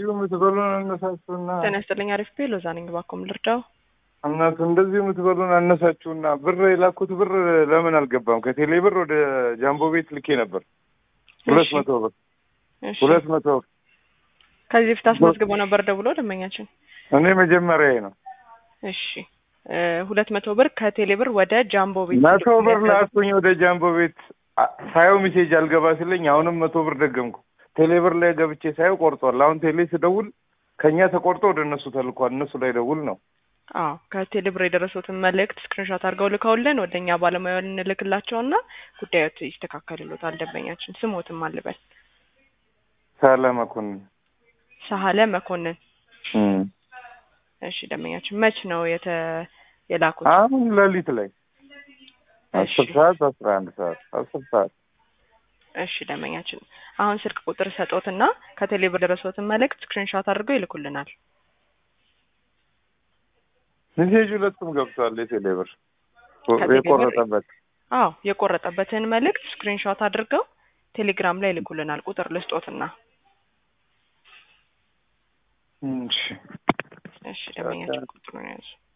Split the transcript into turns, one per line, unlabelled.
የምትበሉን አነሳችሁና
ጤና ይስጥልኝ። አሪፍ ቤ ሎዛ ነኝ። እባክዎን ልርዳው?
እናቱ እንደዚህ የምትበሉን አነሳችሁና ብር የላኩት ብር ለምን አልገባም? ከቴሌ ብር ወደ ጃምቦ ቤት ልኬ ነበር ሁለት
እሺ፣
መቶ ብር
እሺ።
ሁለት መቶ ብር
ከዚህ በፊት አስመዝግበው ነበር ደውሎ ደንበኛችን?
እኔ መጀመሪያ ነው
እሺ እ ሁለት መቶ ብር ከቴሌ ብር ወደ ጃምቦ ቤት
መቶ ብር ላኩኝ ወደ ጃምቦ ቤት አ- ሳየው ሜሴጅ አልገባ ሲለኝ አሁንም መቶ ብር ደገምኩ። ቴሌ ብር ላይ ገብቼ ሳየው ቆርጧል። አሁን ቴሌ ስደውል ከእኛ ተቆርጦ ወደ እነሱ ተልኳል። እነሱ ላይ ደውል ነው
አዎ ከቴሌ ብር የደረሱትን መልእክት ስክሪንሾት አድርገው ልከውልን ወደ እኛ ባለሙያውን እንልክላቸውና ጉዳዮት ይስተካከልሎታል። ደንበኛችን ስሞትም አልበል
ሳለ መኮንን
ሳህለ መኮንን።
እም።
እሺ ደንበኛችን መች ነው የተ የላኩት?
አሁን ሌሊት ላይ
እሺ
አስር ሰዓት አስራ አንድ ሰዓት አስር ሰዓት
እሺ ደንበኛችን አሁን ስልክ ቁጥር ሰጦትና ከቴሌ ብር የደረሱትን መልእክት ስክሪንሾት አድርገው ይልኩልናል።
ሜሴጅ ሁለቱም ገብቷል። የቴሌ ብር
ከቴሌ ብር-
የቆረጠበት
አዎ የቆረጠበትን መልእክት ስክሪንሾት አድርገው ቴሌግራም ላይ ይልኩልናል። ቁጥር ልስጦትና
እሺ
እሺ ደንበኛችን ቁጥሩን ያዙ